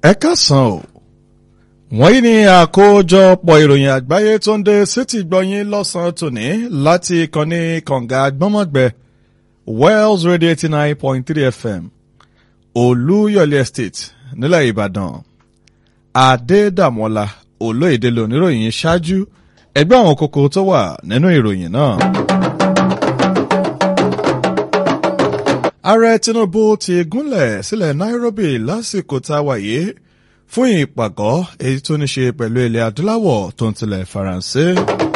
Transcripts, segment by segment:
ẹ káàsán o wọ́n yí ní àkójọpọ̀ ìròyìn àgbáyé tó ń dé sétí gbọ́yìn lọ́sàn-án tòní láti ìkànnì kànga gbọ́mọ̀gbẹ́ Wells Radio eighty nine point three FM Olúyọ̀lé Estate nílẹ̀ Ìbàdàn Adédàmọ́lá olóyèdè lóníròyìn ṣáájú ẹgbẹ́ àwọn kókó tó wà nínú ìròyìn náà. Ààrẹ Tinubu ti gúnlẹ̀ sílẹ̀ Nairobi lásìkò tá a wà yìí fún ìpàgọ́ èyí tó ní ṣe pẹ̀lú ilẹ̀ adúláwọ̀ tó ń tilẹ̀ Faransé.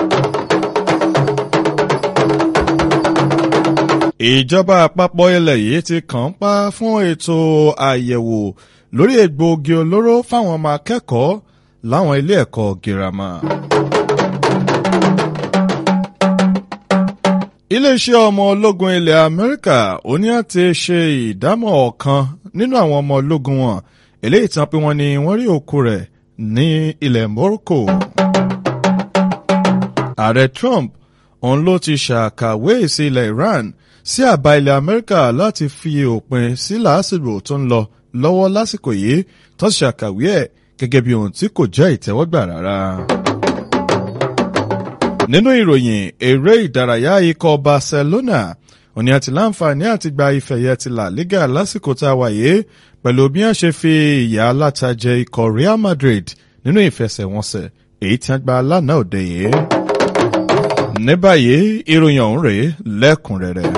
Ìjọba àpapọ̀ ilẹ̀ yìí ti kàn ń pa fún ètò àyẹ̀wò lórí egbòogi olóró fáwọn ọmọ akẹ́kọ̀ọ́ láwọn ilé ẹ̀kọ́ girama. Iléeṣẹ́ ọmọ ológun ilẹ̀ Amẹ́ríkà ó ní àti ṣe ìdámọ̀ ọ̀kan nínú àwọn ọmọ ológun wọn eléyìí tán pé wọ́n ní wọ́n rí òkú rẹ̀ ní ilẹ̀ Morocco. Ààrẹ Trump òun ló ti ṣàkàwé sí ilẹ̀ Iran sí àbá ilẹ̀ Amẹ́ríkà láti fi òpin sí làásìgbò tó ń lọ lọ́wọ́ lásìkò yìí tó ṣàkàwé ẹ̀ gẹ́gẹ́ bí ohun tí kò jẹ́ ìtẹ́wọ́gbà rárá. Nínú ìròyìn eré ìdárayá ikọ̀ Barcelona òní àti láǹfààní àti gba ìfẹ̀yẹ ti La Liga lásìkò tá a wà yìí pẹ̀lú bí wọ́n ṣe fi ìyà alátajẹ ikọ̀ Real Madrid nínú ìfẹsẹ̀wọnsẹ̀ èyí tí wọ́n gba lánàá òde yìí. Ní báyìí ìròyìn ọ̀hún rèé lẹ́kùnrẹ́rẹ́.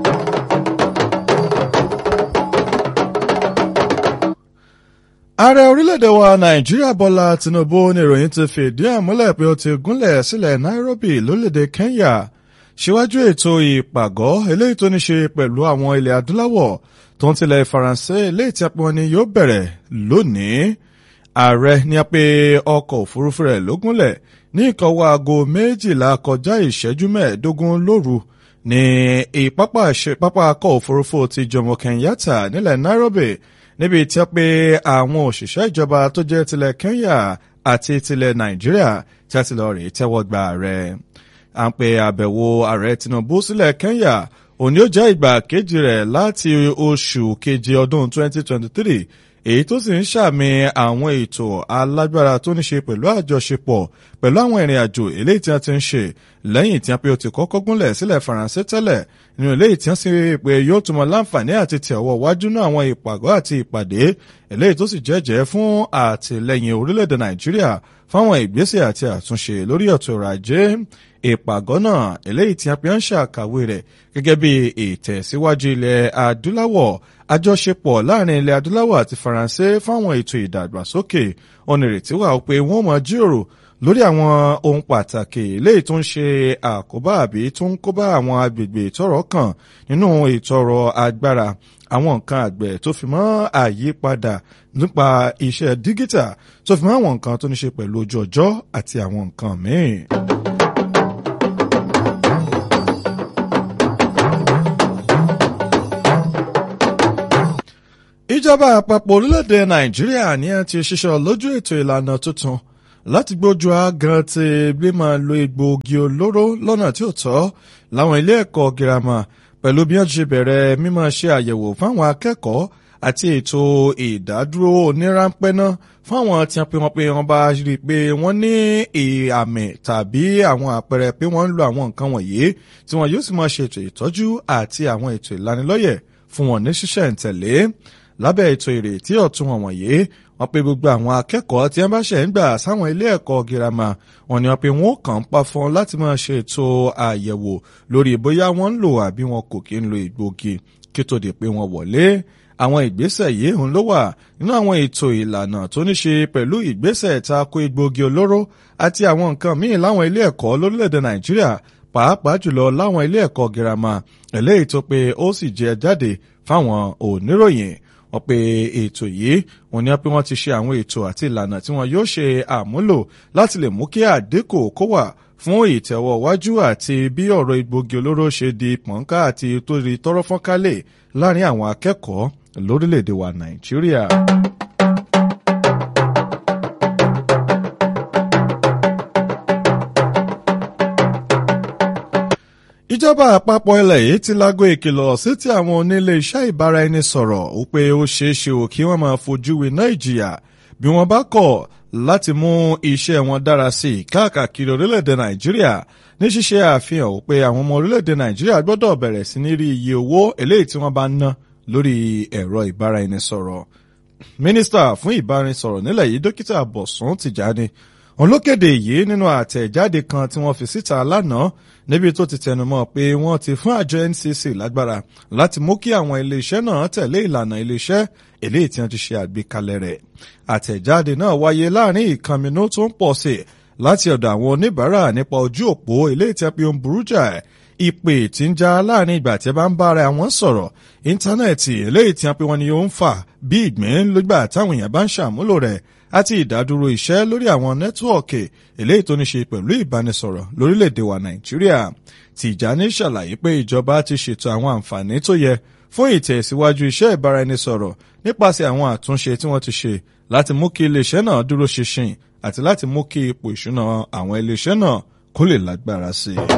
Ààrẹ orílẹ̀-èdè wa Nàìjíríà Bọ́lá Tinubu ní ìròyìn ti fìdí ẹ̀ múlẹ̀ pé ó ti gúnlẹ̀ sílẹ̀ Nairobi lórílẹ̀-èdè Kenya síwájú ètò ìpàgọ́ eléyìí tó ní ṣe pẹ̀lú àwọn ilẹ̀ adúláwọ̀ tó ń tilẹ̀ Faransé eléyìí tí a pè wọ́n ní yóò bẹ̀rẹ̀ lónìí. Ààrẹ ní a pé ọkọ̀ òfurufú rẹ̀ ló gúnlẹ̀ ní ìkọwọ́ aago méjìlá kọjá ìṣẹ́jú mẹ́ẹ̀ẹ́dógún lóru ní ìpápá akọ̀ òfurufú ti Jomo Kenyatta nílẹ̀ Nairobi níbi tí a pé àwọn òṣìṣẹ́ ìjọba tó jẹ́ tilẹ̀ Kenya àti tilẹ̀ Nàìjíríà tí a ti lọ rèé tẹ́wọ́ gba ààrẹ. à ń pe àbẹ̀wò ààrẹ Tinubu sílẹ̀ Kenya òní ó jẹ́ ìgbà kejì rẹ̀ láti oṣù keje ọdún 2023 èyí tó sì ń ṣàmì àwọn ètò alágbára tó ní ṣe pẹ̀lú àjọṣepọ̀ pẹ̀lú àwọn ìrìn àjò eléyìí tí wọ́n ti ń ṣe lẹ́yìn tí wọ́n pe ó ti kọ́kọ́ gúnlẹ̀ sílẹ̀ Faransé tẹ́lẹ̀ nínú eléyìí tí wọ́n sì pé yóò túnmọ̀ láǹfààní àti tẹ̀ ọwọ́ wájú náà àwọn ìpàgọ́ àti ìpàdé eléyìí tó sì jẹ́jẹ́ fún àtìlẹ́yìn orílẹ̀-èdè Nàìjíríà fáwọn ìgbésẹ̀ àti àtúnṣe lórí ọ̀tọ̀ ọrọ̀ ajé ìpàgọ́ náà eléyìí tí a fi ń ṣàkàwé rẹ̀ gẹ́gẹ́ bí ìtẹ̀síwájú ilẹ̀ adúláwọ̀ àjọṣepọ̀ láàrin ilẹ̀ adúláwọ̀ àti Faransé fáwọn ètò ìdàgbàsókè onírètí wà pé wọ́n máa jíròrò lórí àwọn ohun pàtàkì eléyìí tó ń ṣe àkóbá àbí tó ń kóbá àwọn agbègbè tọ́rọ̀ kàn nínú ètò ọrọ̀ agbára àwọn nǹkan àgbẹ̀ tó fi mọ́ àyípadà nípa iṣẹ́ dígítà tó fi mọ́ àwọn nǹkan tó ní ṣe pẹ̀lú ojú ọjọ́ àti àwọn nǹkan míì. ìjọba àpapọ̀ orílẹ̀-èdè nàìjíríà ní ẹ ti ṣiṣẹ́ lójú ètò ìlànà tuntun láti gbójú agan ti bí máa lo egbòogi olóró lọ́nà tí ò tọ́ láwọn ilé ẹ̀kọ́ girama pẹ̀lú bí wọ́n ti bẹ̀rẹ̀ mímọ́ ṣe àyẹ̀wò fáwọn akẹ́kọ̀ọ́ àti ètò ìdádúró oníránpẹ́ náà fáwọn tí wọ́n pe wọ́n pé wọ́n bá rí i pé wọ́n ní àmì tàbí àwọn àpẹẹrẹ pé wọ́n ń lo àwọn nǹkan wọ̀nyí tí wọ́n yóò sì máa ṣètò ìtọ́jú àti àwọn ètò ìlanilọ́yẹ̀ fún wọn ní ṣísẹ̀ntẹ̀lé lábẹ́ ètò ìrètí ọ̀tun wọn wọ̀nyí wọ́n pe gbogbo àwọn akẹ́kọ̀ọ́ tí wọ́n bá ṣẹ̀ ń gbà sáwọn ilé ẹ̀kọ́ girama wọ́n ní wọ́n pe wọ́n kàn ń pa fún un láti máa ṣe ètò àyẹ̀wò lórí bóyá wọ́n ń lò àbí wọn kò kí ń lo ìgbògi kí tó di pé wọ́n wọlé àwọn ìgbésẹ̀ yìí ń ló wà nínú àwọn ètò ìlànà tó ní ṣe pẹ̀lú ìgbésẹ̀ tako egbògi olóró àti àwọn nǹkan míì láwọn ilé ẹ̀kọ́ lórílẹ̀‐èdè Nàìjíríà pàápàá jùlọ láwọn ilé ẹ̀kọ́ girama eléyìí tó pé ó sì jẹ jáde fáwọn oníròyìn wọ́n pe ètò yìí wọ́n ní pé wọ́n ti ṣe àwọn ètò àti ìlànà tí wọ́n yóò ṣe àmúlò láti lè mú kí àdínkù kó wà fún ìtẹ̀wọ̀ wájú àti bí ọ̀rọ̀ egbògi olóró ṣe di pọ̀nká àti tó rí tọ́rọ́ fọ́nkálẹ̀ láàrin àwọn akẹ́kọ̀ọ́ lórílẹ̀‐èdè wa Nàìjíríà. ìjọba àpapọ̀ ilẹ̀ yìí ti lágbo ìkìlọ̀ sí ti àwọn onílé iṣẹ́ ìbáraẹnisọ̀rọ̀ ó pé ó ṣeé ṣe ò kí wọ́n máa fojú winá ìjìyà bí wọ́n bá kọ̀ láti mú iṣẹ́ wọn dára sí i káàkiri orílẹ̀-èdè nàìjíríà ní ṣíṣe àfihàn pé àwọn ọmọ orílẹ̀-èdè nàìjíríà gbọ́dọ̀ bẹ̀rẹ̀ sí ní rí iye owó eléyìí tí wọ́n bá ń ná lórí ẹ̀rọ ìbáraẹnisọ̀rọ̀ mínísítà fún ìbáraẹnisọ̀rọ̀ nílẹ̀ yìí dókítà bọ̀sùn tìjàni òun ló kéde yìí nínú àtẹ̀jáde kan tí wọ́n fi síta lánàá níbi tó ti tẹnumọ́ pé wọ́n ti fún àjọ ncc lágbára láti mú kí àwọn iléeṣẹ́ náà tẹ̀lé ìlànà iléeṣẹ́ eléyìí tí wọ́n ti ṣe àgbékalẹ̀ rẹ̀ àtẹ̀jáde náà wáyé láàrin ìkànnì tó ń pọ̀ sí láti ọ̀dọ̀ àwọn oníbàárà nípa ojú òpó eléyìí tí wọ́n fi ń burú jà ìpè tí ń já láàrin ìgbà tí ẹ bá ń bá ara wọn sọ̀rọ̀ íńtánẹ́ẹ̀tì eléyìí tí wọ́n pe wọn ni ó ń fà bí ìgbín lógbà táwọn èèyàn bá ń ṣàmúlò rẹ̀ àti ìdádúró iṣẹ́ lórí àwọn nẹ́tíwọ̀kì eléyìí tó ní ṣe pẹ̀lú ìbánisọ̀rọ̀ lórílẹ̀‐èdè wa nàìjíríà tìjàní ṣàlàyé pé ìjọba ti ṣètò àwọn àǹfààní tó yẹ fún ìtẹ̀síwájú iṣẹ́ ìbáraẹnisọ̀rọ̀ nípasẹ̀ àwọn àtúnṣe tí wọ́n ti ṣe láti mú kí iléeṣẹ́ náà dúró ṣinṣin àti láti mú kí ipò ìṣúná àwọn iléeṣẹ́ náà kó lè lágbára sí i.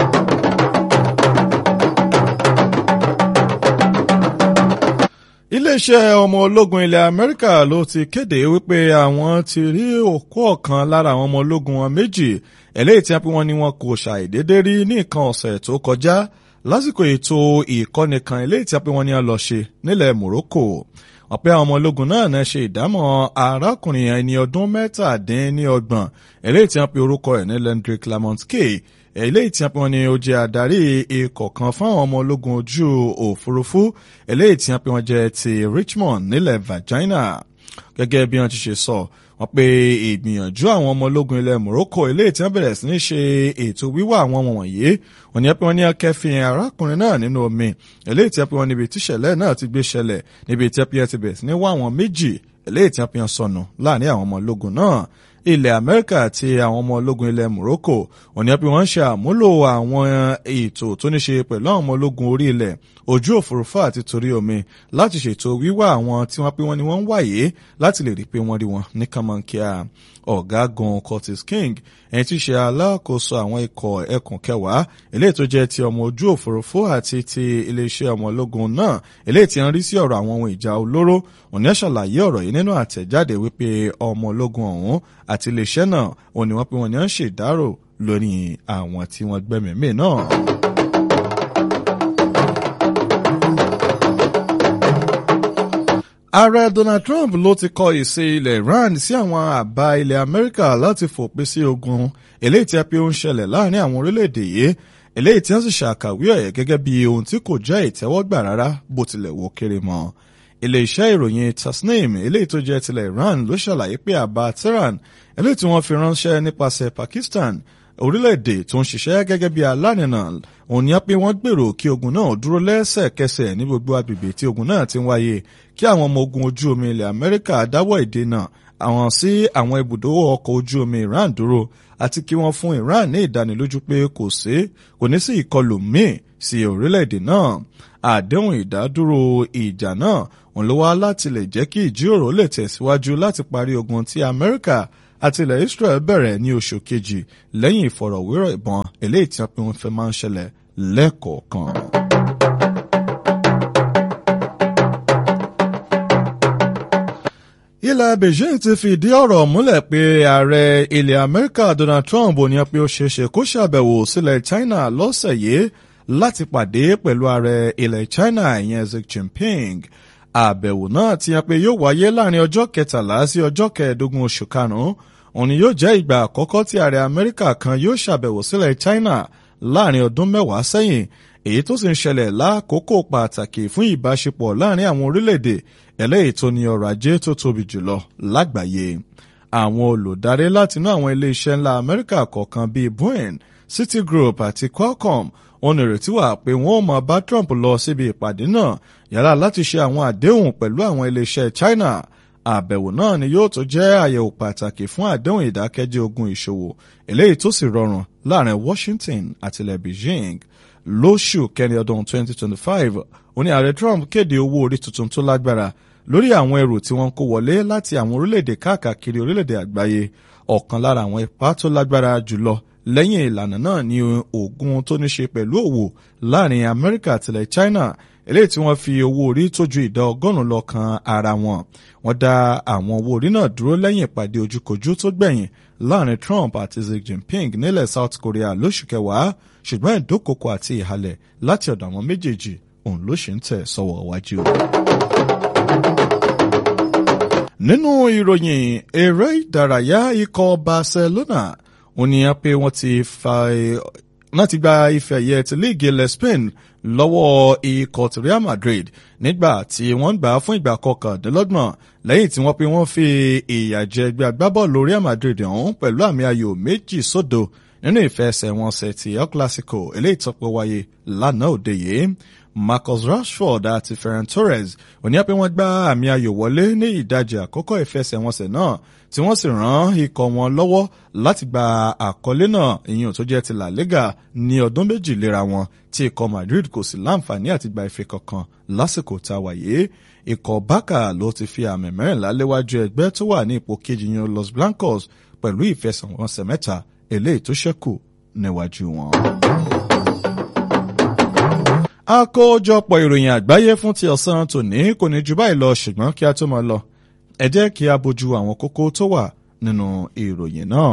iléeṣẹ́ ọmọ ológun ilẹ̀ amẹ́ríkà ló ti kéde wípé àwọn ti rí òkú ọ̀kan lára àwọn ọmọ ológun wọn méjì eléyìí tí wọ́n ní wọn kò ṣàìdédé rí ní nǹkan ọ̀sẹ̀ tó kọjá lásìkò ètò ìkọ́ni kan eléyìí tí wọ́n ní wọn lọ ṣe nílẹ̀ morocco ọ̀pẹ́ àwọn ọmọ ológun náà náà ṣe ìdámọ̀ arákùnrin ẹni ọdún mẹ́tàdínníọgbọ̀n eléyìí tí wọ́n pe orúkọ ẹ̀ ní Landry Clement K eléyìí tí wọ́n ní ó jẹ́ adarí ikọ̀ kan fáwọn ọmọ ológun ojú òfurufú eléyìí tí wọ́n jẹ́ ti Richmond nílẹ̀ Virginia gẹ́gẹ́ bí wọ́n ti ṣe sọ wọ́n pe ìgbìyànjú àwọn ọmọ ológun ilẹ̀ Morocco eléyìí tí wọ́n bẹ̀rẹ̀ sí ní ṣe ètò wíwá àwọn ọmọ wọ̀nyí wọ́n ní pé wọ́n ní akẹ́fìn arákùnrin náà nínú omi eléyìí tí wọ́n níbi tíṣẹ̀lẹ̀ náà ti gbé ṣẹlẹ̀ níbi tí wọ́n ti bẹ̀rẹ̀ sí ní wá àwọn méjì eléyìí tí wọ́n sọnù láàrin àwọn ọmọ ológun náà ilẹ̀ amẹ́ríkà àti àwọn ọmọ ológun ilẹ̀ morocco òní pé wọ́n ń ṣe àmúlò àwọn ètò tó ní ṣe pẹ̀lú àwọn ọmọ ológun orí ilẹ̀ ojú òfurufú àti torí omi láti ṣètò wíwá àwọn tí wọ́n pé wọ́n ní wọ́n ń wáyé láti lè rí i pé wọ́n rí wọn ní kàmánkíà ọ̀gágun Curtis King ẹni tí í ṣe alákòóso àwọn ikọ̀ ẹkùn kẹwàá eléyìí tó jẹ́ ti ọmọ ojú òfurufú àti ti iléeṣẹ́ ọmọ ológun náà eléyìí tí ń rí sí ọ̀rọ̀ àwọn ohun ìjà olóró òní ẹ̀ ṣàlàyé ọ̀rọ̀ yìí nínú àtẹ̀jáde wípé ọmọ ológun ọ̀hún àti iléeṣẹ́ náà òní wọ́n pé wọ́n ní à ń ṣèdárò lórí àwọn tí wọ́n gbẹ́mìí náà. ààrẹ Donald Trump ló ti kọ ìṣe ilẹ̀ Iran sí àwọn àbá ilẹ̀ Amẹ́ríkà láti fòpin sí ogun eléyìí tí a pé ó ń ṣẹlẹ̀ láàrin àwọn orílẹ̀-èdè yìí eléyìí tí wọ́n sì ṣàkàwé ẹ̀ gẹ́gẹ́ bí ohun tí kò jẹ́ ìtẹ́wọ́gbà rárá bó tilẹ̀ wò kéré mọ́ ilé-iṣẹ́ ìròyìn Tasnim eléyìí tó jẹ́ tilẹ̀ Iran ló ṣàlàyé pé àbá Tehran eléyìí tí wọ́n fi ránṣẹ́ nípasẹ̀ Pakistan orílẹ̀-èdè tó ń ṣiṣẹ́ gẹ́gẹ́ bí alánìna òun ni pé wọ́n gbèrò kí ogun náà dúró lẹ́sẹ̀kẹsẹ̀ ní gbogbo agbègbè tí ogun náà ti ń wáyé kí àwọn ọmọ ogun ojú omi ilẹ̀ Amẹ́ríkà dáwọ́ ìdènà àwọn sí àwọn ibùdó ọkọ̀ ojú omi Iran dúró àti kí wọ́n fún Iran ní ìdánilójú pé kò sí kò ní sí ìkọlù míì sí orílẹ̀-èdè náà àdéhùn ìdádúró ìjà náà òun ló wá láti lè jẹ́ kí ìjíròrò lè tẹ̀síwájú láti parí ogun tí Amẹ́ríkà àti ilẹ̀ Israel bẹ̀rẹ̀ ní oṣù kejì lẹ́yìn ìfọ̀rọ̀wérọ̀ ìbọn eléyìí tí wọ́n pe wọ́n fẹ́ máa ń ṣẹlẹ̀ lẹ́ẹ̀kọ̀ọ̀kan. ilẹ̀ Beijing ti fìdí ọ̀rọ̀ múlẹ̀ pé ààrẹ ilẹ̀ Amẹ́ríkà Donald Trump ò ní pé ó ṣeéṣe kó ṣàbẹ̀wò sílẹ̀ China lọ́sẹ̀ yìí láti pàdé pẹ̀lú ààrẹ ilẹ̀ China ìyẹn Xi Jinping àbẹ̀wò náà ti hàn pé yóò wáyé láàrin ọjọ́ kẹtàlá sí ọjọ́ kẹẹ̀ẹ́dógún oṣù karùn-ún òun ni yóò jẹ́ ìgbà àkọ́kọ́ tí ààrẹ Amẹ́ríkà kan yóò ṣàbẹ̀wò sílẹ̀ China láàrin ọdún mẹ́wàá sẹ́yìn èyí tó sì ń ṣẹlẹ̀ lákòókò pàtàkì fún ìbáṣepọ̀ láàrin àwọn orílẹ̀-èdè eléyìí tó ní ọrọ̀ ajé tó tóbi jùlọ lágbàáyé àwọn olùdarí látinú àwọn ilé-iṣẹ́ ńlá Amẹ́ríkà kọ̀ọ̀kan bíi Boeing Citigroup àti Qualcomm òun ìrètí wà pé wọ́n ó máa bá Trump lọ síbi ìpàdé náà yàrá láti ṣe àwọn àdéhùn pẹ̀lú àwọn iléeṣẹ́ China àbẹ̀wò náà ni yóò tó jẹ́ àyẹ̀wò pàtàkì fún àdéhùn ìdákẹ́jẹ́ ogun ìṣòwò eléyìí tó sì rọrùn láàrin Washington àti ilẹ̀ Beijing lóṣù kẹrin ọdún 2025 ó ní ààrẹ Trump kéde owó orí tuntun tó lágbára lórí àwọn ẹrù tí wọ́n kó wọlé láti àwọn orílẹ̀-èdè káàkiri orílẹ̀-èdè àgbáyé ọ̀kan lára àwọn ipá tó lágbára jùlọ lẹ́yìn ìlànà náà ni ogun tó ní ṣe pẹ̀lú òwò láàrin Amẹ́ríkà àtìlẹ̀ China eléyìí tí wọ́n fi owó orí tó ju ìdá ọgọ́rùn-ún lọ kan ara wọn wọ́n dá àwọn owó orí náà dúró lẹ́yìn ìpàdé ojúkojú tó gbẹ̀yìn láàrin Trump àti Xi Jinping nílẹ̀ South Korea lóṣù kẹwàá ṣùgbọ́n ìdókòkò àti ìhalẹ̀ láti ọ̀dọ̀ àwọn méjèèjì òun ló ṣe ń tẹ̀ sọ́wọ́ wájú. nínú ìròyìn eré ìdárayá ikọ̀ Barcelona ó ní pé wọ́n ti fa láti gba ife ẹ̀yẹ ti líìgì ilẹ̀ Spain lọ́wọ́ ikọ̀ ti Real Madrid nígbà tí wọ́n gbà á fún ìgbà kọkàndínlọ́gbọ̀n lẹ́yìn tí wọ́n pe wọ́n fi ìyà jẹ ẹgbẹ́ agbábọ́ọ̀lù Real Madrid ọ̀hún pẹ̀lú àmì ayò méjì sódò nínú ìfẹsẹ̀wọnsẹ̀ ti El Clasico eléyìí tó pé wáyé lánàá òde yìí Marcus Rashford àti Ferran Torres òní pé wọ́n gbá àmì ayò wọlé ní ìdajì àkọ́kọ́ ìfẹsẹ̀wọnsẹ̀ náà tí wọ́n sì ràn ikọ̀ wọn lọ́wọ́ láti gba àkọlé náà ìyẹn tó jẹ́ ti La Liga ní ọdún méjì léra wọn tí ikọ̀ Madrid kò sì láǹfààní àti gba ife kankan lásìkò tá a wà yìí ikọ̀ Barca ló ti fi àmì mẹ́rìnlá léwájú ẹgbẹ́ tó wà ní ipò kejì yan Los Blancos pẹ̀lú ìfẹsẹ̀wọnsẹ̀ mẹ́ta eléyìí tó ṣẹ́kù níwájú wọn. àkójọpọ̀ ìròyìn àgbáyé fún ti ọ̀sán tòní kò ní ju báyìí lọ ṣùgbọ́n kí a tó máa lọ ẹ jẹ́ kí a bójú àwọn kókó tó wà nínú ìròyìn náà.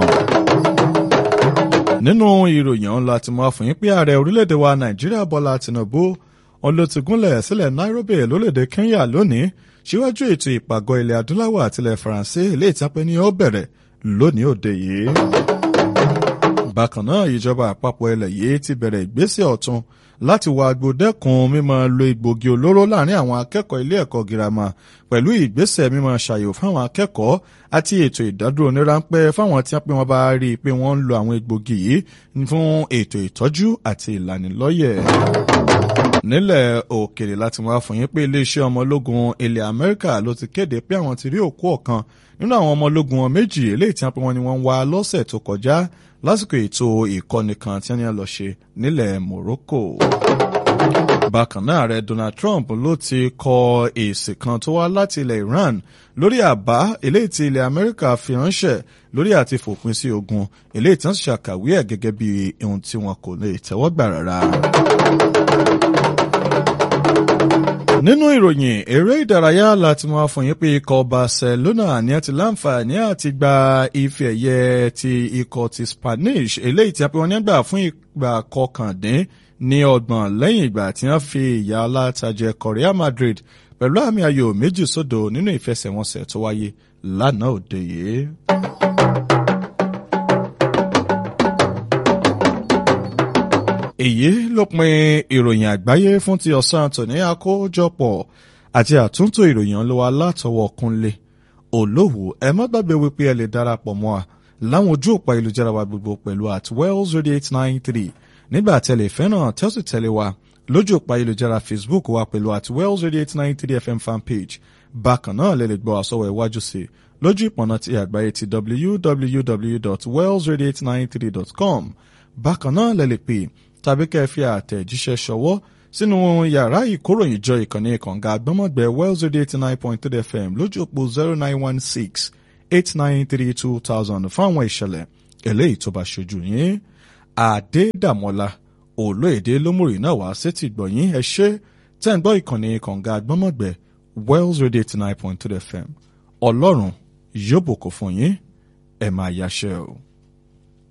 nínú ìròyìn ọ̀hún láti mú àfòyín pé ààrẹ orílẹ̀-èdè wa nàìjíríà bọ́lá tìǹbù òun ló ti gúnlẹ̀ sílẹ̀ nairobi lórílẹ̀-èdè kenya lónìí síwájú ètò ìpàgọ́ ilẹ̀ adúláwọ̀ àtilẹ̀ faransé ilé ìtàpẹ́ ni ó bẹ̀rẹ̀ lónìí òde yìí. bákan náà ìjọba àpapọ̀ ilẹ̀ yìí ti bẹ̀rẹ̀ ìgbésẹ̀ ọ̀tun láti wá agbódẹ́kun mímọ́ lo egbògi olóró láàrin àwọn akẹ́kọ̀ọ́ ilé ẹ̀kọ́ girama pẹ̀lú ìgbésẹ̀ mímọ́ ṣàyò fáwọn akẹ́kọ̀ọ́ àti ètò ìdádúró onírànpẹ́ fáwọn tí wọ́n bá rí i pé wọ́n ń lo àwọn egbògi yìí fún ètò ìtọ́jú àti ìlanilọ́yẹ̀ nílẹ̀ òkèrè láti wá fún yín pé iléeṣẹ́ ọmọ ológun ilẹ̀ amẹ́ríkà ló ti kéde pé àwọn ti rí òkú ọ̀kan nínú àwọn ọmọ ológun wọn méjì eléyìí tí wọ́n pe wọn ni wọ́n ń wá lọ́sẹ̀ tó kọjá lásìkò ètò ìkọ́ni kan tí wọ́n lọ ṣe nílẹ̀ Morocco. bákan náà ààrẹ Donald Trump ló ti kọ èsì kan tó wá láti ilẹ̀ Iran lórí àbá eléyìí tí ilẹ̀ Amẹ́ríkà fi ránṣẹ́ lórí àti fòpin sí ogun eléyìí tí wọ́n ṣàkàwé ẹ̀ gẹ́gẹ́ bí ohun tí wọn kò lè tẹ́wọ́ gbà rárá nínú ìròyìn eré ìdárayá láti máa fún yín pé ikọ̀ Barcelona ní àti láǹfààní àti gba ife ẹ̀yẹ ti ikọ̀ ti Spanish eléyìí tí a pè wọ́n nígbà fún ìgbà kọkàndín ní ọgbọ̀n lẹ́yìn ìgbà tí wọ́n fi ìyà alátajẹ Real Madrid pẹ̀lú àmì ayò méjì sódò nínú ìfẹsẹ̀wọnsẹ̀ tó wáyé lánàá òde yìí. èyí ló pin ìròyìn àgbáyé fún ti ọ̀sán tòní àkójọpọ̀ àti àtúntò ìròyìn olówó látọwọ́ Kúnlé Olówó ẹ má gbàgbé wípé ẹ lè darapọ̀ mọ́ a láwọn ojú òpó ayélujára wa gbogbo pẹ̀lú at wells radio eight nine three nígbà tẹ̀lé fẹ́ràn tẹ́sí tẹ̀lé wa lójú òpó ayélujára Facebook wa pẹ̀lú at wells radio eight nine three fm fanpage bákan náà lè lè gbọ́ àsọwọ́ iwájú sí i lójú ìpọ̀nà ti àgbáyé ti www.wellsradio893.com bákan náà lè lè pè tàbí kẹ́ ẹ fi àtẹ̀jíṣẹ́ ṣọwọ́ sínú yàrá ìkóròyìnjọ ìkànnì kànga àgbọ́mọ̀gbẹ́ wells radio eighty nine point three fm lójú òpó zero nine one six eight nine three two thousand fún àwọn ìṣẹ̀lẹ̀ eléyìí tó bá ṣojú yín àdédàmọ́lá olóyèdè lómùrì náà wá sétí gbọ̀yìn ẹ ṣé tẹ́ ń gbọ́ ìkànnì kànga àgbọ́mọ̀gbẹ́ wells radio eighty nine point three fm ọlọ́run yóò bùkún fún yín ẹ máa yáṣẹ́ o.